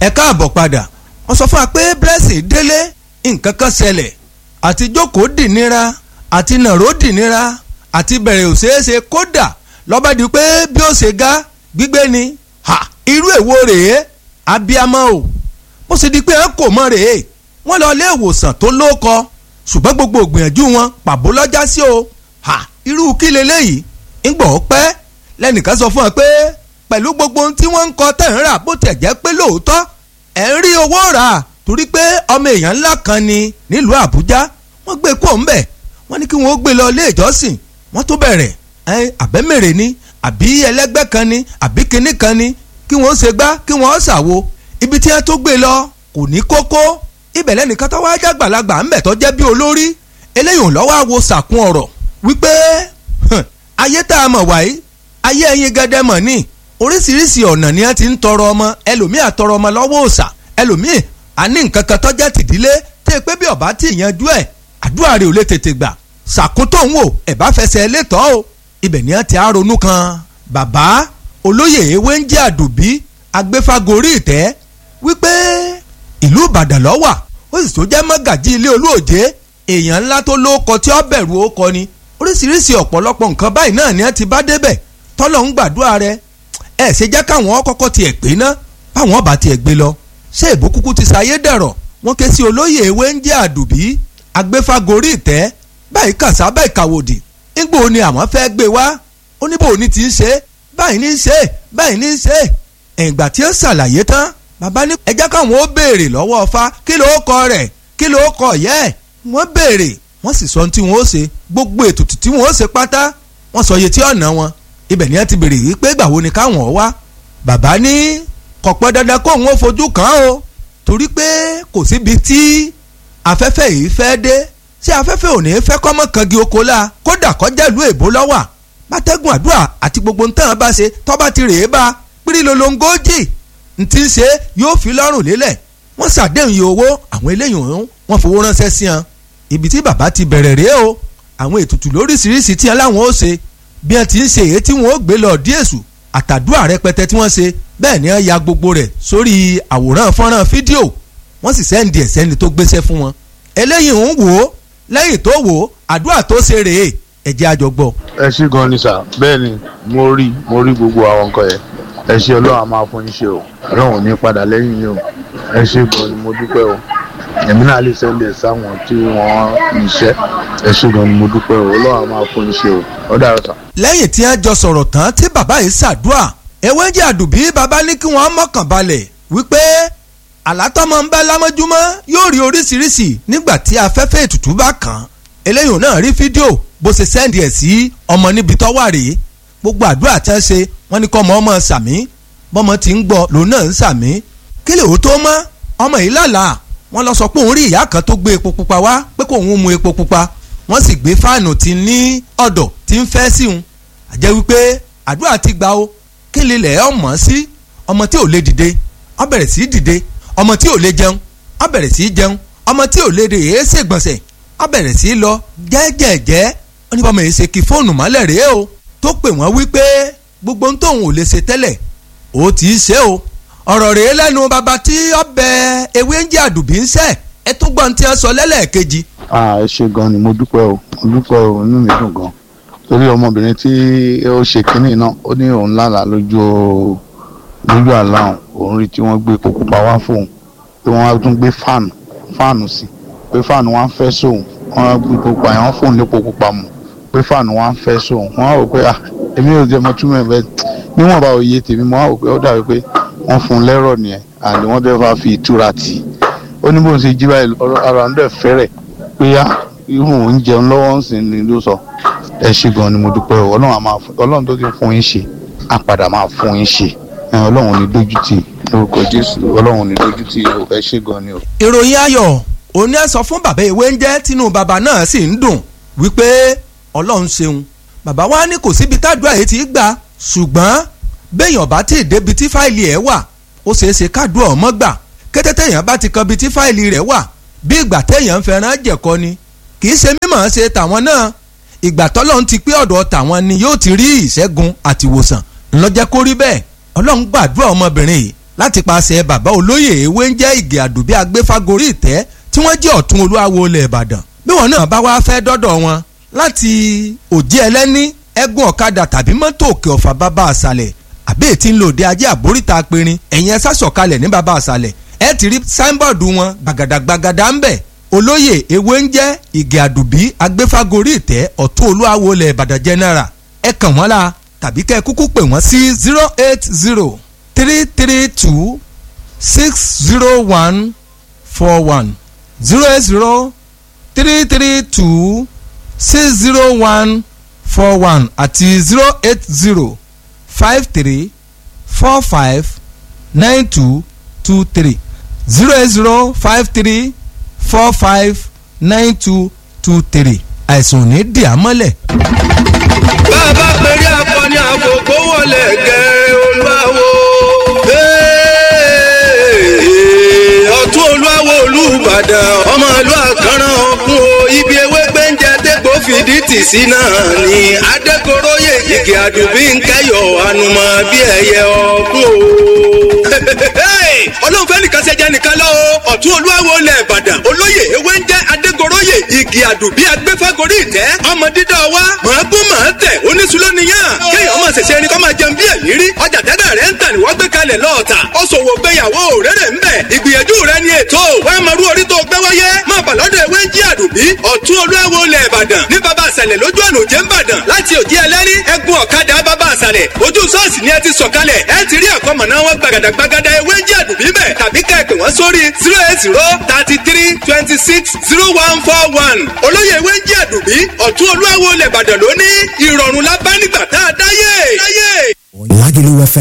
ẹ káàbọ̀ padà wọ́n sọ fún wa pé blessing délé nǹkan kan ṣẹlẹ̀ àti jókòó dì nira àti nàró dì nira àti bẹ̀rẹ̀ ò ṣeé ṣe kódà lọ́ba di pé bí ó ṣe ga gbígbé ni ha irú èwo rèé abiyamọ o bó ṣe di pé ẹ kò mọ rèé wọ́n lọ ilé ìwòsàn tó lóko ṣùgbọ́n gbogbo ògbìyànjú wọn pàbó lọ́jà sí o ha irú kí leléyìí ńgbọ̀ pẹ́ lẹ́nìkan sọ fún ọ pé pẹ̀lú gbogbo ohun tí wọ́n ń kọ tẹ̀ ń rà bó tẹ̀ jẹ́ pé lóòótọ́ ẹ̀ ń rí owó rà torí pé ọmọ èèyàn ńlá kan ni nílùú Àbújá wọ́n gbé kó ń bẹ̀ wọ́n ní kí wọ́n gbé lọ ilé ìjọsìn wọ́n tó bẹ̀rẹ̀ ẹ àbẹ́mẹ̀rẹ̀ ni àbí ẹlẹ́gbẹ́ kan ni àbí kinní kan ni kí wọ́n ṣe gbá kí wọ́n ṣàwo ibi tí wọ́n tó gbé lọ kò ní kókó ibẹ̀ lẹ́nìkan tó wáá jágbàlagbà ńbẹ̀ tó jẹ́ bí olórí eléyìí lọ́wọ́ àwo sàkún ọ̀rọ̀ wípé ayé tá a mọ̀ wáyé ayé ẹyin gẹ́dẹ́ mọ̀ ní oríṣiríṣi ọ̀nà ni wọ́n ti ń tọrọ ọmọ ẹlòmíì àtọrọ ọmọ lọ́wọ́ òòṣà ẹlòmíì àní nǹkan kan tọ́jà tìdílé tẹ́ pé bí ọba tí ìyanjú ẹ̀ àdúrà rẹ̀ ò lè tètè gbà ṣàkóńtò ń wò ẹ̀ bá fẹsẹ̀ létọ́ o ibẹ̀ ni wọ́n ti á ronú kan bàbá olóyè ewé ń jẹ́ àdùbí agbéfagórí ìtẹ́ wípé ìlú ìbàdàn ló wà ó sì tó jẹ́ mọ́gàjí ilé olóòjé èèyàn ńlá tó lóko tí ó bẹ̀rù ó kọ ni oríṣiríṣi ọ̀pọ̀lọpọ̀ nǹkan báyìí náà ni wọ́n ti bá débẹ̀ tọ́lọ̀ ń gbàdúrà rẹ̀ ẹ̀ ṣe jẹ́ káwọn kọ́kọ́ tiẹ̀ pé ná báwọn bá tiẹ̀ gbé lọ ṣé ìbò kúkú ti ṣayé dẹ̀rọ̀ wọ́n ké sí olóyè ewé ń jẹ́ àdùbí agbéfagórí ìtẹ́ báyìí kàṣá báyìí kàwòdì nígbò ni àwọn fẹ́ gbé wá oníbò ní ti ń ṣe báyìí ní í ṣe báyìí ní í ṣe ìgbà tí ó ṣàlàyé tán bàbá ní ẹ jẹ́ káwọn ó béèrè lọ́wọ́ ọfá kí ló kọ rẹ̀ kí ló kọ yẹ́ ẹ̀ wọ́n béèrè wọ́n sì sọ ohun tí wọ́n ó ṣe gbogbo ètùtù tí wọ́n ó ṣe pátá wọ́n sọ iye tí ọ̀nà wọn ibẹ̀ ni wọ́n ti béèrè yìí pé gbàwo ni káwọn wá bàbá ní kọ̀pọ̀ dandan kó òun ó fojú kàn án o torí pé kò síbi tí afẹ́fẹ́ yìí fẹ́ dé ṣé afẹ́fẹ́ ò ní fẹ́ kọ́mọ́ kangi oko la kódà kọjá ìlú èbó lọ́wà bátẹ́gùn àdúrà àti gbogbo ntàn bá ṣe tọ́ba ti rèé bá pírí lolongójì ntí ń ṣe yóò fi lọ́rùn lélẹ̀ wọ́n ṣàdéhùn iye owó àwọn eléyìí ọ̀hún wọ́n fowó ránṣẹ́ sí wọn ibi tí bàbá ti bẹ̀rẹ̀ rèé o àwọn ètùtù lóríṣiríṣi tí wọn láwọn ó ṣe bí wọn ti ń ṣe èyí tí wọn ó gbé lọ díèṣù àtàdúrà rẹpẹtẹ tí wọ́n ṣe bẹ́ẹ̀ ni wọ́n ya gbogbo rẹ̀ sórí àwòrán fọ́nrán fídíò wọ́n sì sẹ́ndì ẹ̀ sẹ́ni tó gbéṣẹ́ fún wọn eléyìí ń wò ó lẹ́yìn tó wò ó àdúrà tó ṣe rèé ẹ jẹ́ a jọ gbọ́. ẹ ṣé gan ni sà bẹ́ẹ̀ ni mo rí mo rí gbogbo àwọn nǹkan yẹn ẹ ṣé ọlọ́run a máa fún yín ṣe o ọlọ́run ò ní padà lẹ́yìn yín o ẹ ṣé gan ni mo dúpẹ́ o èmi náà lè sẹ́ndẹ̀ sáwọn tí wọ́n níṣẹ́ ẹ ṣé gan ni mo dúpẹ́ o ọlọ́run a máa fún yín ṣe o ó dàrú sà. lẹ́yìn tí wọ́n jọ sọ̀rọ̀ tán tí bàbá yìí ṣàdúrà ewé jẹ́ àdùbí bàbá ní kí wọ́n mọ̀kàn balẹ̀ wípé àlátọ́mọ ń bá lámọ́júmọ́ yóò rí oríṣiríṣi nígbà tí afẹ́fẹ́ ètùtù bá kàn án eléyìí náà rí fídíò bó ṣe sẹ́ndì ẹ̀ sí ọmọ níbi tó wà rèé gbogbo àdúrà tí wọ́n ṣe wọ́n ní kọ́ ọmọ ọmọ sàmí bọ́mọ ti ń gbọ́ lòun náà ń sàmí kí lè ó tó mọ́ ọmọ yìí lálàá wọ́n lọ sọ pé òun rí ìyá kan tó gbé epo pupa wá pé kó òun mu epo pupa wọ́n sì gbé fáànù tí ní ọ̀dọ̀ tí ń fẹ́ sí òun àjẹ́ wípé àdúrà ti gbà ó kí lè lẹ̀ ọmọ sí ọmọ tí ò lè dìde ó bẹ̀rẹ̀ sí dìde ọmọ tí ò lè jẹun ó bẹ̀rẹ̀ sí jẹun ọmọ tí ò lè rè é ṣègbọ̀nsẹ̀ ó bẹ̀rẹ̀ sí lọ jẹ́jẹ̀jẹ́ ó ní bọ́mọ yìí ṣe kí fóònù mọ́lẹ̀ rèé o tó pè wọ́n wípé gbogbo ohun tóun ò lè ṣe tẹ́lẹ̀ ó ti í ṣe o ọ̀rọ̀ rèé lẹ́nu bàbá tí ọbẹ̀ ewé ń jẹ́ àdùbí ń sẹ́ ẹ tún gbọ́n tí wọ́n sọ lẹ́lẹ́ẹ̀kejì. ẹ ṣé gan ni mo dúpẹ́ o mo dúpẹ́ o inú mi dùn gan torí ọmọbìnrin tí ó ṣe kínní náà ó ní òun lálàá lójú lójú àlá òun rí tí wọ́n gbé epo pupa wá fóun pé wọ́n á tún gbé fáànù fáànù sí pé fáànù wọn á fẹ́ sóun wọ́n á gbé epo pupa yẹn wọ́n fóun lépo pupa mu pé fáànù wọn á fẹ́ sóun wọ́n á rò pé ah èmi ò jẹ́ mọ túmọ̀ ẹ̀ bẹ́ẹ̀ níwọ̀n bá òye tèmi mo á rò pé ó dàbí pé wọ́n fún un lẹ́rọ̀ nìyẹn àlè wọ́n dẹ́ fà fi ìtura tì í ó ní bóun ṣe jí báyìí ara ń dẹ̀ fẹ́rẹ̀ pé á irú òun jẹun lọ́wọ́ ń sìn ní ló sọ ẹ ṣé gan ni mo dúpẹ́ o ọlọ́run àmà ọlọ́run tó ti fún yín ṣe á padà máa fún yín ṣe ọlọ́run ní dójútì lórúkọ jésù ọlọ́run ní dójútì ẹ ṣé gan ni o. ìròyìn ayọ̀ òní ẹ sọ fún bàbá ìwé ń jẹ́ tínú bàbá náà sì ń dùn wípé ọlọ́run ṣeun bàbá wa ní kò síbi tádùá yìí ti gbà ṣùgbọ́n béèyàn bá ti débi tí fáìlì ẹ̀ wà ó ṣeé ṣe kádùá ọmọ gbà kété téèyàn bá ti kan bi tí fáìlì rẹ̀ wà bí ìgbà téèyàn ń fẹ́ràn jẹ̀kọ ni kì í ṣe mímọ̀ ṣe tàwọn náà ìgbà tọ́lọ́run ti pé ọ̀dọ̀ tàwọn ni yóò ti rí ìṣẹ́gun àti ìwòsàn ńlọ́jẹ́ kó rí bẹ́ẹ̀ ọlọ́run gbàdúrà ọmọbìnrin yìí láti paṣẹ bàbá olóyè ewé ń jẹ́ ìgè àdùbí agbéfágorí ìtẹ́ tí wọ́n jẹ́ ọ̀tún olúwawo ilẹ̀ ìbàdàn bí wọn náà bá wá fẹ́ dọ́dọ̀ wọn láti òjì ẹlẹ́ní ẹ̀gùn ọ̀kadà tàbí mọ́tò òkè ọ̀fà bàbá àṣàlẹ̀ àbí ètí ń lòdì ajé àbóríta apẹ̀rin ẹ̀yìn ẹ̀sà sọ̀kalẹ̀ ní bàbá àṣàlẹ̀ ẹ̀ ti rí sáínbọ̀dù wọn gbàgàdàgbàgàdà ń bẹ̀ olóyè ewé ń jẹ́ ìgè àdùbí agbéfágorí ìtẹ́ ọ̀tún olúwawo ilẹ̀ ìbàdàn general ẹ kàn wọ́n la tàbí kẹ́ ẹ kúkú pè wọ́n sí zero eight zero three three two six zero one four one zero eight zero three three two six zero one four one àti zero eight zero five three four five nine two two three zero eight zero five three four five nine two two three àìsàn ò ní dì á mọ́lẹ̀. bàbá péré akọni àkókò wọlé gẹ olúwawo. ọ̀tún olúwawo olùbàdàn ọmọ ìlú àkàràn ọ̀kun o ibi ewé gbẹ́ǹjẹ dẹ́gbò fìdí tì sí náà ni adékoróyè ìgè àdùbí ń kẹyọ̀ ànùmọ̀ bí ẹyẹ ọ̀kun o. ọlọ́run fẹ́ nìkan ṣẹjẹ nìkan lọ́wọ́ ọ̀tún olúwawo lẹ̀ ìbàdàn olóyè ewé ń jẹ́ adékoróyè ìgè àdùbí agbéfágorí ìtẹ́ ọmọ dídá wa màá gún màá tẹ̀ oníṣúlónìyàn kéèyàn máa ṣẹ̀ṣẹ̀ ẹni kọ́ máa jẹun bí ẹ̀yìn rí ọjà tẹ́tẹ́ rẹ̀ ń tà ní wọ́n gbé kalẹ̀ lọ́ọ̀tà ó ṣòwò gbéyàwó òrèrè ń bẹ̀ ìgbìyànjú rẹ̀ ni ètò wàá máa rú orí tó gbé wáyé máa bà lọ́dọ̀ ewé ń jí àdùbí ọ̀tún olúwawo lẹ̀ ìbàdàn ní bàbá àṣàlẹ̀ lójú ọ̀nà òjé ń bàdàn láti òjì ẹlẹ́rí ẹ̀gbọ́n ọ̀kadà bàbá àṣàlẹ̀ ojú ṣọ́ọ̀ṣì ni ẹ ti sọ̀kalẹ̀ ẹ ti rí àkọ́mọ̀ná wọn gbàgàdàgbàgàdà ewé ń jí àdùbí bẹ̀ tàbí ká ẹ pè wọ́n sórí zero eight zero thirty three twenty six zero one four one olóyè ewé ń jí àdùbí ọ̀tún olúwawo lẹ̀ ìbàdàn lóní ìrọ̀rùn lábá nígbà tá a dáyé. Lagelu FM